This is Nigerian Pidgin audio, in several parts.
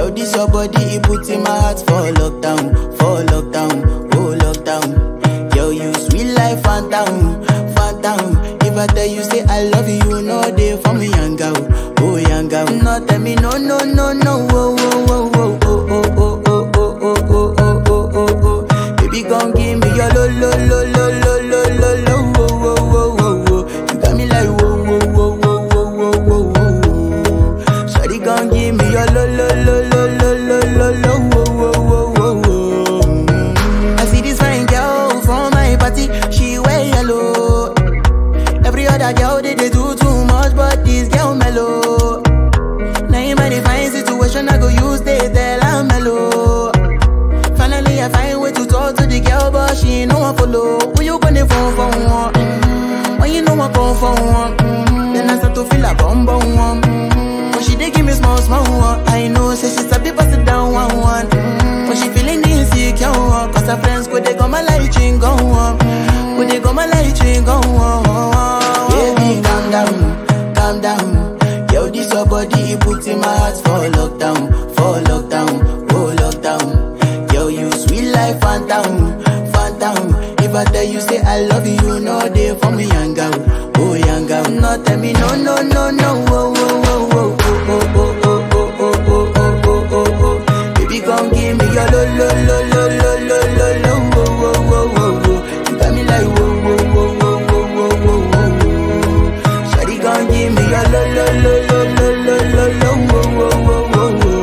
Yo, this your body, it put in my heart for lockdown, for lockdown, oh lockdown. Yo, you sweet life, phantom, phantom. If I tell you say I love you, you know they for me, young girl, oh young girl. No, tell me no, no, no, no, oh, oh, oh, oh, oh, oh, oh, oh, oh, oh, oh, oh, oh, oh, oh. Baby, gon' give me your lo, lo, lo, lo, lo, lo, lo, lo, oh, oh, oh, oh, oh. You got me like whoa, whoa, whoa, whoa, whoa, whoa, whoa, whoa. Shawty gon' give me your lo, lo, lo, lo, lo, lo, lo, lo, oh, oh, oh, oh, oh. Mm. I see this fine girl from my party, she wear yellow. Every other girl they, they do too much, but this girl mellow. Now in my divine situation, I go use they tell I'm mellow. Finally, I find way to talk to the girl, but she ain't no one follow. Who you gonna phone for one? Mm-hmm. When you know I come for one, mm-hmm. then I start to feel a bum bum one. Mm-hmm. But she dey give me small small one. I know, say she sabi pass it down one one. Mm-hmm. But she feeling insecure, one. cause her friends go they go my light ring go on. Go they go my light ring go on. Baby, calm down, calm down. Yo, this your body, it put in my heart for lockdown, for lockdown, oh lockdown. Yo, you sweet life, phantom, phantom. If I tell you say I love you, you know they for me, young girl, oh young girl. No, tell me no, no, no, no, oh, oh, oh, oh, oh, oh, oh, oh, oh, oh, oh, oh, oh, oh. Baby, gon' give me your lo, lo, lo, lo, lo, lo, lo, lo, oh, oh, oh, oh, oh. You got me like whoa, whoa, whoa, whoa, whoa, whoa, whoa, whoa. Shawty gon' give me your lo, lo, lo, lo, lo, lo, lo, lo, oh, oh, oh, oh, oh.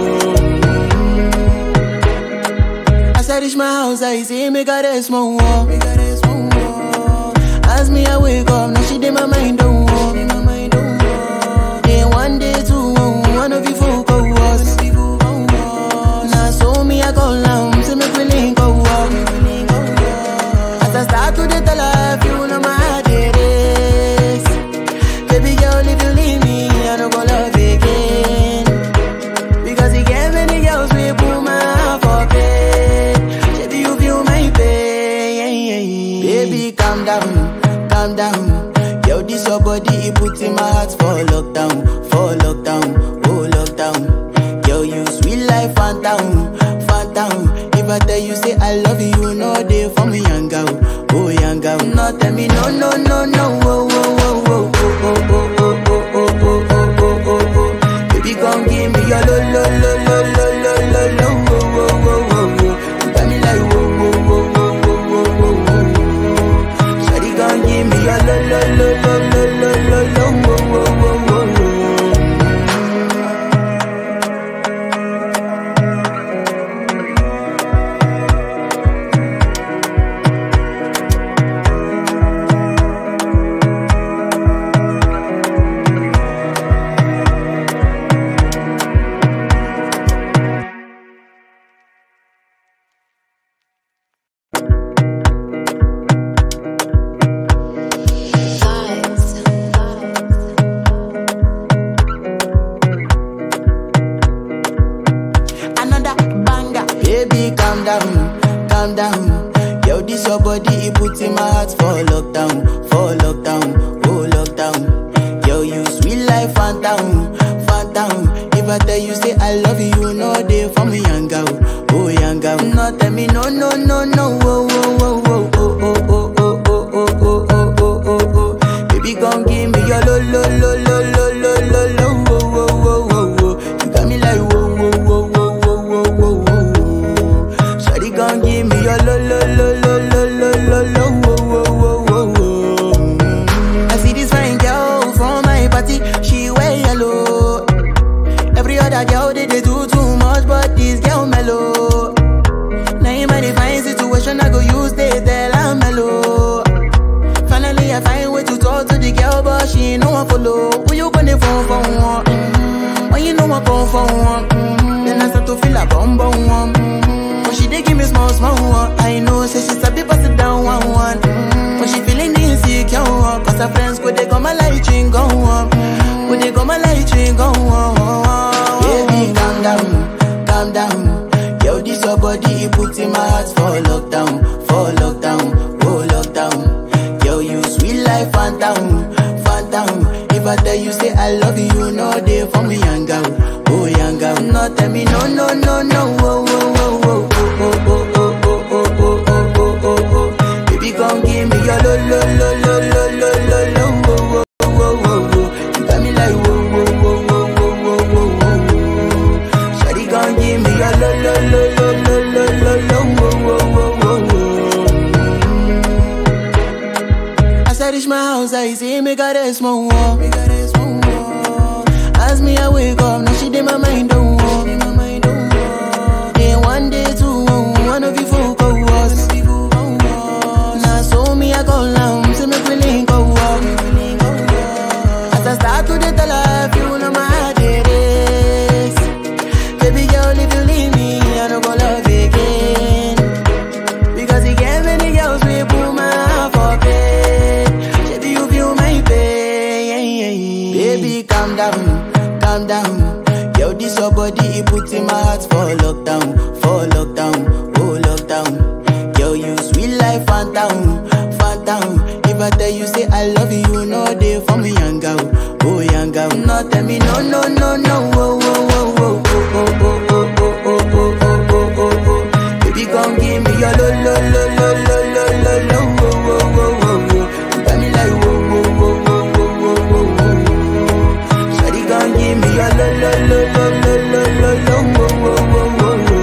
As I reach my house, I see me got a small wall. Me got a small wall. As me I wake up, now she did my mind don't walk. Then one day two, one of you folk go was. Now so me I go down, see me willing go walk. As I start to the tell her, you know my heart it is. Baby girl, if you leave me, I don't go love again. Because you get many girls we put my heart for bed. Baby, you feel my pain. Baby, calm down, calm down. Yo, this your body, it put in my heart for lockdown, for lockdown, oh lockdown. Yo, you sweet life, phantom, phantom. If I tell you say I love you, you know they for me, young girl, oh young girl. No, tell me no, no, no, no, oh, oh, oh, oh, oh, oh, oh, oh, oh, oh, oh, oh, oh, oh. Baby, gon' give me your lo lo lo lo lo lo lo lo wo wo wo wo wo. You got me like wo wo wo wo wo wo wo wo. Shawty gon' give me your lo lo lo lo lo lo lo lo wo wo wo wo wo. another banger. Baby, calm down, calm down. Yo, this your body, it put in my heart for lockdown, for lockdown, oh lockdown. Yo, you sweet life, phantom, phantom. If I tell you say I love you, you know they for me, young girl, oh young girl. No, tell me no, no, no, no, oh, oh, oh, oh, oh, oh, oh, oh, oh, oh, oh, oh, oh, oh, oh. Baby, gon' give me your lo, lo, lo, lo, lo, lo, lo, lo, oh, oh, oh, oh, oh. You got me like whoa, whoa, whoa, whoa, whoa, whoa, whoa, whoa. Shawty gon' give me your lo, lo, lo, lo, lo, lo, lo, lo, oh, oh, oh, oh, oh. Mm. I see this fine girl from my party, she wear yellow. Every other girl they, they do too much, but this girl mellow. Now in my divine situation, I go use they tell I'm mellow. Finally, I find way to talk to the girl, but she ain't no one follow. Who you gonna phone for one? Mm-hmm. When you know I come for one, mm-hmm. then I start to feel a bum bum one. Mm-hmm. But she dey give me small small one. I know, say she sabi pass it down one one. Mm-hmm. But she feeling insecure, one. cause her friends go they go my light ring go on. Go they go my light ring go on. Baby, calm down, calm down. Yo, this your body, it put in my heart for lockdown, for lockdown, oh lockdown. Yo, you sweet life, phantom, phantom. If If I tell you say I love you, you know they for me young girl, oh young girl. No tell me no no no no, oh oh oh oh oh oh oh oh oh oh oh oh oh oh. Baby come give me your lo lo lo lo lo lo lo lo, oh oh oh oh oh. You got me like whoa whoa whoa whoa whoa whoa whoa whoa. Shawty come give me your lo lo lo lo lo lo lo lo, oh oh oh oh oh. As I reach my house, I see me got a small wall. Me got a small wall. As me I wake up, now she did my mind don't walk. Then one day two, one of you folk go was. Now so me I go down, see me feeling go walk. As I start to the life, you know my heart it is. Baby girl, if you leave me, I don't go love again. Because he gave many girls we put my heart for bed. Baby, you feel my pain. Baby, calm down, calm down. Yo, this your body, it puts in my heart for lockdown, for lockdown, oh lockdown. Yo, you sweet life, phantom, phantom. If I tell you say I love you, you know they for me young girl, oh young girl. No, tell me no, no, no, no, oh, oh, oh, oh, oh, oh, oh, oh, oh, oh, oh, oh, oh, oh. Baby, come give me your lo lo lo lo lo lo lo lo wo wo wo wo wo. You got me like wo wo wo wo wo wo wo wo. Shawty, come give me your lo lo lo lo lo lo lo lo wo wo wo wo wo.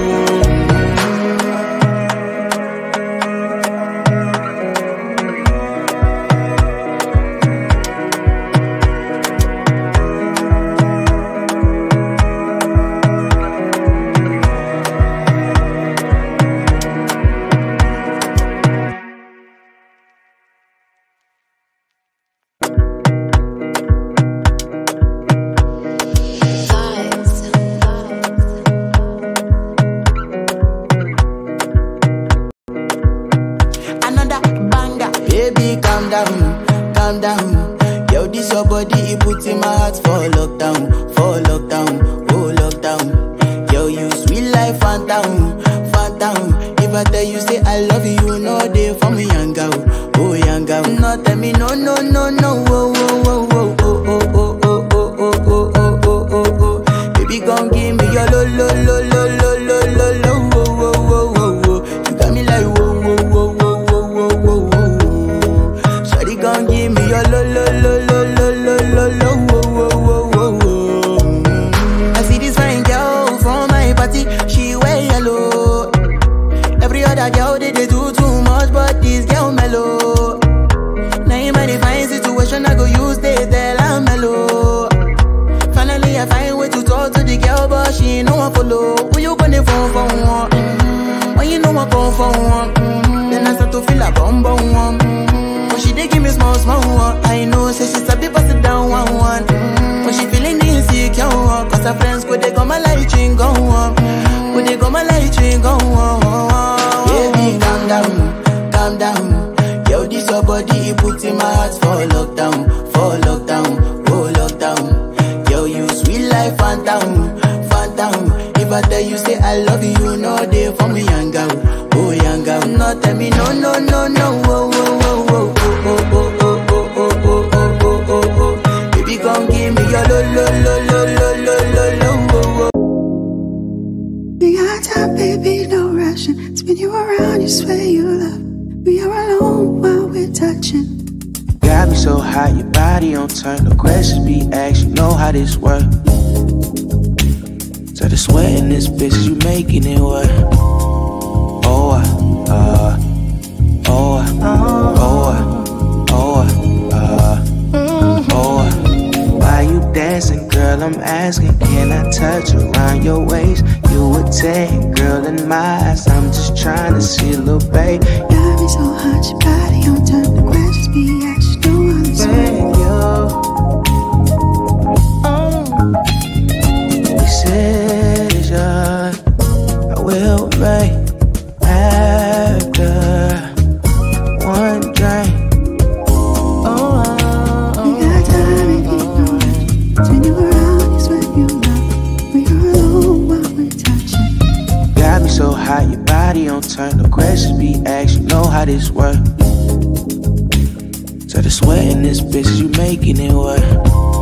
another banger. Baby, calm down, calm down. Yo, this your body, it puts in my heart for lockdown, for lockdown, oh lockdown. Yo, you sweet life, phantom, phantom. If I tell you say I love you, you know they for me young girl, oh young girl. No, tell me no, no, no, no, oh, oh, oh, oh, oh, oh, oh, oh, oh, oh, oh, oh, oh, oh, oh. Baby, come give me your lo, lo, lo, lo, lo, lo, lo, lo, oh, oh, oh, oh, oh. You got me like whoa, whoa, whoa, whoa, whoa, whoa, whoa, whoa. Shawty gon' give me your lo lo lo lo lo lo lo lo wo wo wo wo wo. Mm. I see this fine girl from my party, she wear yellow. Every other girl they, they do too much, but this girl mellow. Now in my divine situation, I go use they tell I'm mellow. Finally, I find way to talk to the girl, but she ain't no one follow. Who you gonna phone for one? Mm. When you know I come for one, mm. then I start to feel a bum bum one. Mm. But she dey give me small small one. I know, say she's a bit pass it down one one. Mm. But she feeling insecure, one. cause her friends go they go my light ring go on. Go they go my light ring go on. Baby, calm down, calm down. Yo, this your body, it puts in my heart for lockdown, for lockdown, oh lockdown. Yo, you sweet life, phantom, phantom. If I tell you say I love you, you know they for me young girl, oh young girl. No, tell me no, no, no, no, oh, oh, oh, oh, oh, oh, oh, oh, oh, oh, oh, oh, oh, oh. Baby, come give me your lo, lo, lo, lo, lo, lo, lo, lo, oh, oh. We got time, baby, no rushing. Spin you around, you swear you love. We are alone while we're touching. Got me so hot, your body on turn. The questions be asked, you know how this work. So the sweat in this bitch, you making it work. Oh, uh, uh, oh, uh, oh, uh, oh, uh, oh, uh. Why you dancing, girl? I'm asking, can I touch around your waist? You a 10, girl, in my eyes. I'm just trying to see a little babe. Got me so hot, your body on turn. The questions be asked, you know how this work. Thank you. Decision I will make after one drink. Oh, We got time, baby, no rushing. Spin you around, you swear you love. We are alone while we're touching. got me so hot, your body on turn. The questions be asked, you know how this work. So the sweat in this bitch, you making it work.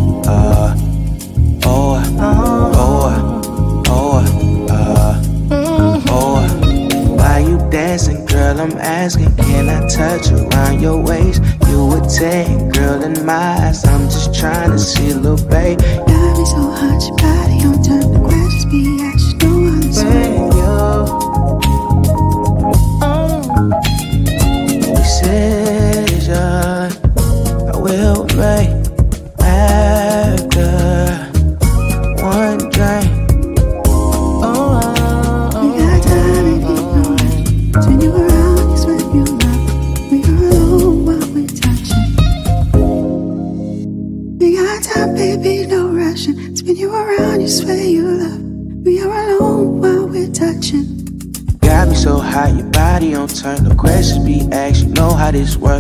ah, oh, ah, oh, ah, oh, ah, oh. ah. Why you dancing, girl? I'm asking, can I touch around your waist? You a 10, girl, in my eyes. I'm just trying to see, little babe. Got me so hot, your body on turn the grass be at you know all this way. Decision I will make after one drink. Oh, We got time if you know it. Turn you around, you sweat you love. We are alone while we're touching. We got time, baby, no rushing. Spin you around, you swear you love. We are alone while we're touching. Got me so hot, your body on turn. No questions be asked, you know how this work.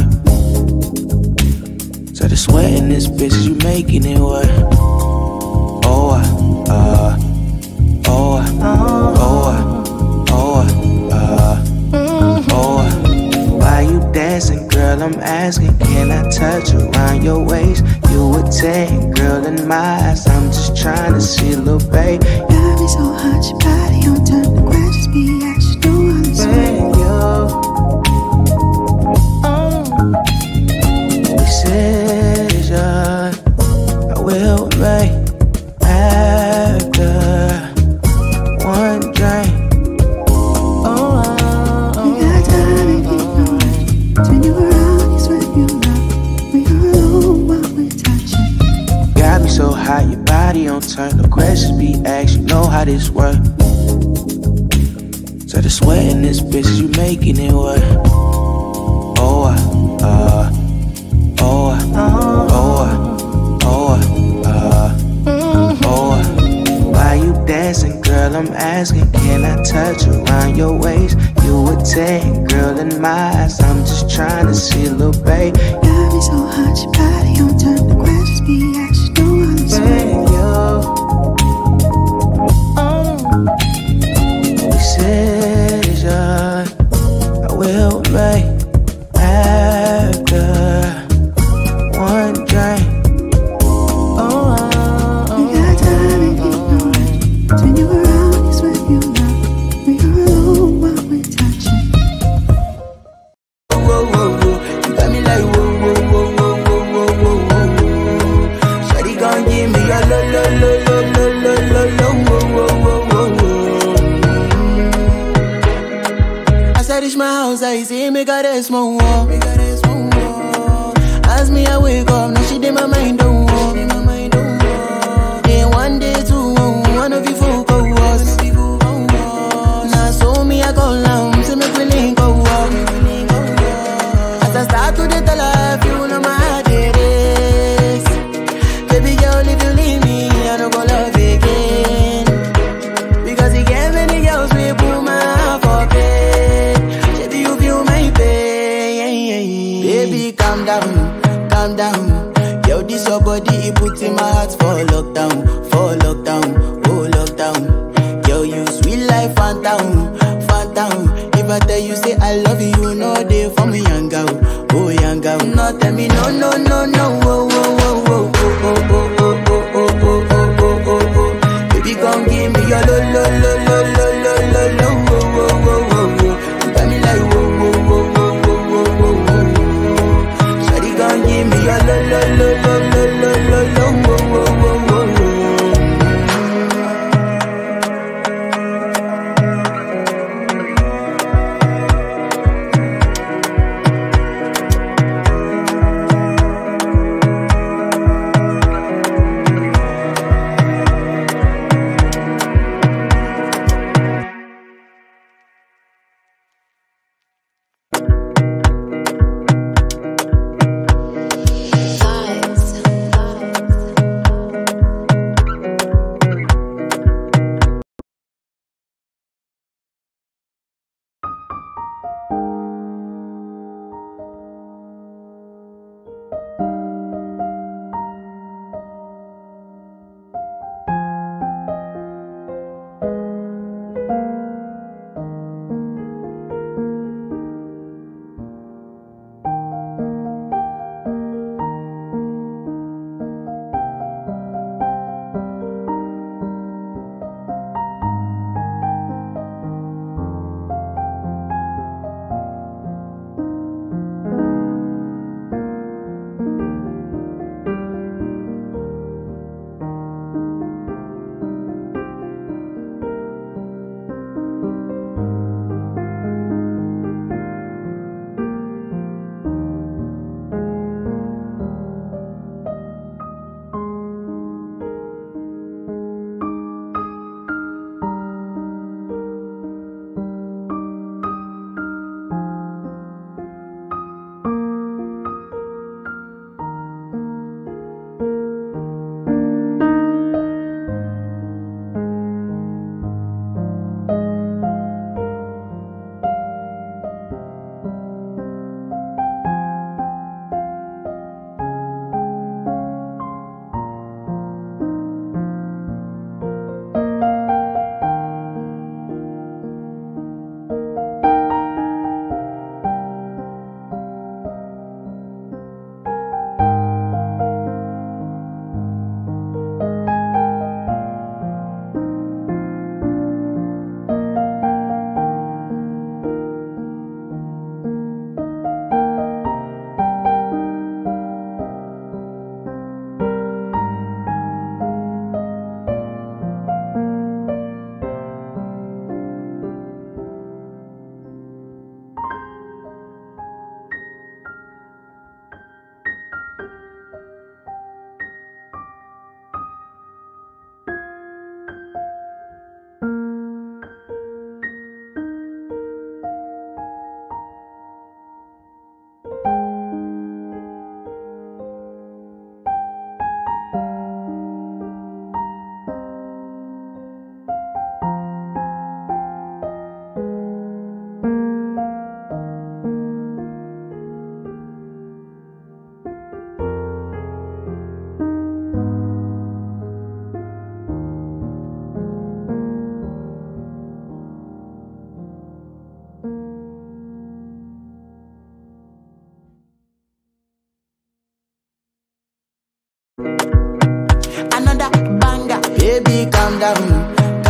So the sweat in this bitch, you making it work. Oh, ah, uh, oh, ah, oh, ah, oh, ah, uh, oh. ah. Why you dancing, girl? I'm asking, can I touch around your waist? You a 10, girl, in my eyes. I'm just trying to see, little babe. Got me so hot, your body on turn the grass be at you know all this way. Decision I will make after one drink. We got time if you know it. Turn you around, you sweat you love. We are alone while we're touching. Got me so hot, your body on turn. No questions be asked, you know how this work. So the sweat in this bitch, you making it work. Oh, ah, uh, oh, ah, oh, ah, oh, ah, uh, oh. ah. Why you dancing, girl? I'm asking, can I touch around your waist? You a 10, girl, in my eyes. I'm just trying to see, little babe. Got me so hot, your body on turn the grass be at you know all this way. Decision I will make after one drink. We got time if you know it. Turn you around, you sweat you love. We are alone while we're touching. whoa, whoa, whoa. You got me like whoa, whoa, whoa, whoa, whoa, whoa, whoa, whoa. Shawty gon' give me a lo, lo, lo, lo, lo, lo, lo, lo, whoa, whoa, whoa, whoa, whoa. As I reach my house, I see me got a small wall. Me got a small wall. As me I wake up, now she did my mind don't walk. Then one day two, one of you folk go was. Now so me I go down, see me feeling go up. As I start to the tell her, you know my heart it is. Baby girl, if you leave me, I don't go love again. Because he gave many girls we put my heart for bed. Baby, you feel my pain. Baby, calm down, calm down. Yo, this your body, it puts in my heart for lockdown, for lockdown, oh lockdown. Yo, you sweet life, phantom, phantom. If I tell you say I love you, you know they for me, young girl, oh young girl. No, tell me no, no, no, no, oh, oh, oh, oh, oh, oh, oh, oh, oh, oh, oh, oh, oh, oh, oh. Baby, come give me your lo, lo, lo, lo, lo, lo, lo, lo, oh, oh, oh, oh, oh. You got me like whoa, whoa, whoa, whoa, whoa, whoa, whoa, whoa. Shawty, come give me your lo, lo, lo, lo, lo, lo, lo, lo, oh, oh, oh, oh, oh.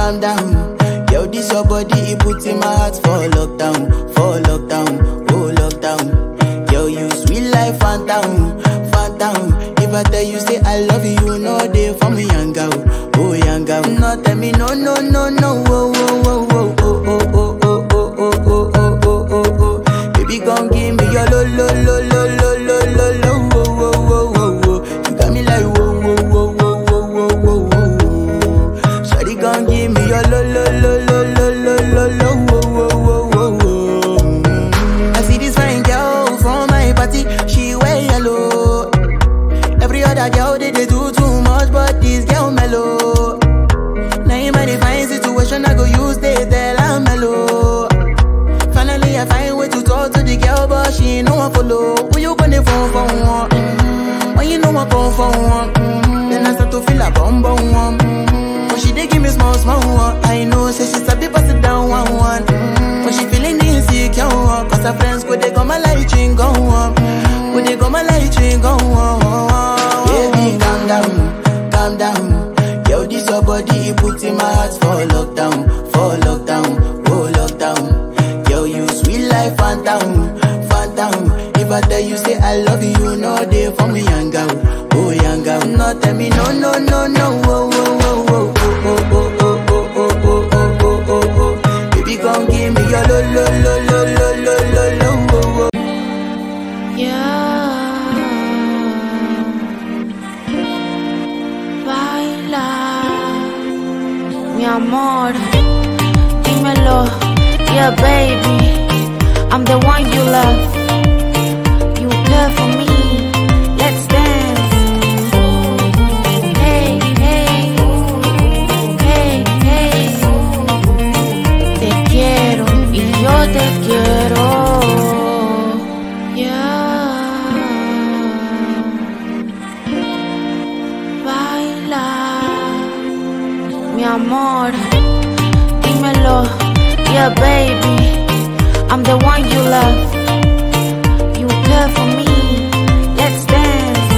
calm down. Yo, this your body, it put in my heart for lockdown, for lockdown, oh lockdown. Yo, you sweet life, phantom, phantom. If I tell you say I love you, you know they for me, young girl, oh young girl. No, tell me no, no, no, no, oh, oh, oh, oh, oh, oh, oh, oh, oh, oh, oh, oh, oh, oh, oh. Baby, gon' give me your lo, lo, lo, lo, lo, lo, lo, lo, oh, oh, oh, oh, oh. You got me like whoa, whoa, whoa, whoa, whoa, whoa, whoa, whoa. Shawty gon' give me your lo, lo, lo, lo, lo, lo, lo, lo, oh, oh, oh, oh, oh. Mm. I see this fine girl from my party, she wear yellow. Every other girl they, they do too much, but this girl mellow. Now in my divine situation, I go use they tell I'm mellow. Finally, I find way to talk to the girl, but she ain't no one follow. Who you gonna phone for one? Mm-hmm. When you know I come for one, mm-hmm. then I start to feel a bum bum one. Mm-hmm. But she dey give me small small one. I know, say she's a bit pass it down one one. Mm-hmm. But she feeling insecure, one. cause her friends go they go my light ring go on. Go they go my light ring go on. Baby, calm down, calm down. Yo, this your body, it put in my heart for lockdown, for lockdown, oh lockdown. Yo, you sweet life, phantom, phantom. If I tell you say I love you, you know they for me, young girl, oh young girl. No, tell me no, no, no, no, oh, oh, oh, oh, oh, oh, oh, oh, oh, oh, oh, oh, oh, oh. Baby, gon' give me your lo, lo, lo, lo, lo, lo, lo, lo, oh, oh. Baila, mi amor, dímelo, yeah baby, I'm the one you love. You care for me, let's dance. Hey, hey, hey, hey. Te quiero y yo te quiero. Yeah. Baila, mi amor, dímelo, yeah baby, I'm the one you love. You care for me, let's dance.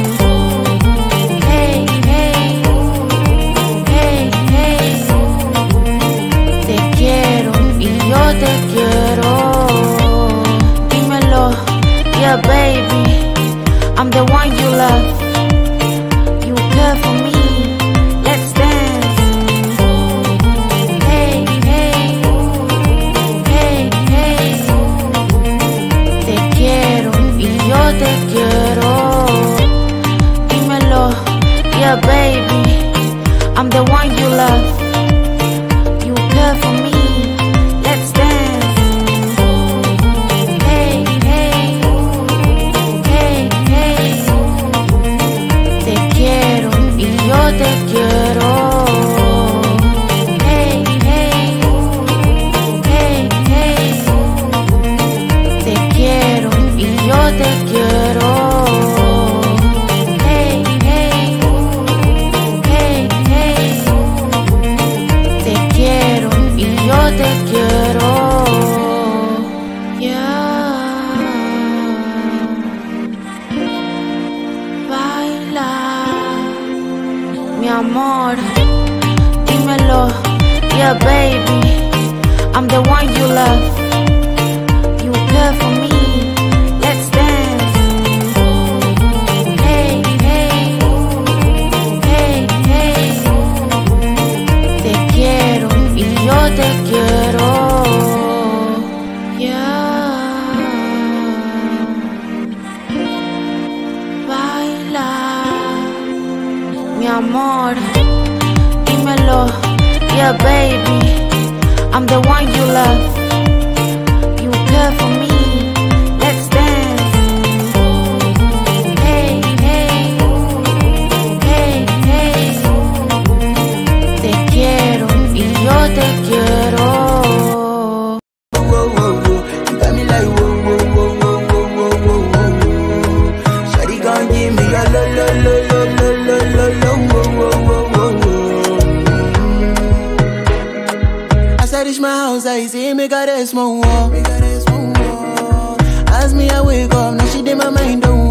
Hey, hey, hey, hey. Te quiero y yo te quiero. Dímelo, yeah baby, I'm the one you love. You care for me, let's dance. Hey, hey, hey, hey. Te quiero y yo te quiero. Dímelo, yeah baby, I'm the one you love. You care for me, let's dance. Hey, hey, hey, hey. Te quiero y yo te quiero. Hey, hey, hey, hey. Te quiero y yo te quiero. Hey, hey, hey, hey. Te quiero y yo te quiero. Yeah. Baila, mi amor, dímelo, yeah baby, I'm the one you love. You care for me, let's dance. Hey, hey, hey, hey. Te quiero y yo te quiero. Yeah. Baila, mi amor, dímelo, yeah baby, I'm the one you love. You care for me, let's dance. Hey, hey, hey, hey. Te quiero y yo te quiero. whoa, whoa, whoa. You got me like whoa, whoa, whoa, whoa, whoa, whoa, whoa, whoa. Shawty gon' give me your lo, lo, lo, lo, lo, lo, lo, lo, whoa, whoa, whoa, whoa, whoa. As I reach my house, I see me got a small wall. Me got a small wall. As me, I wake up, now she did my mind don't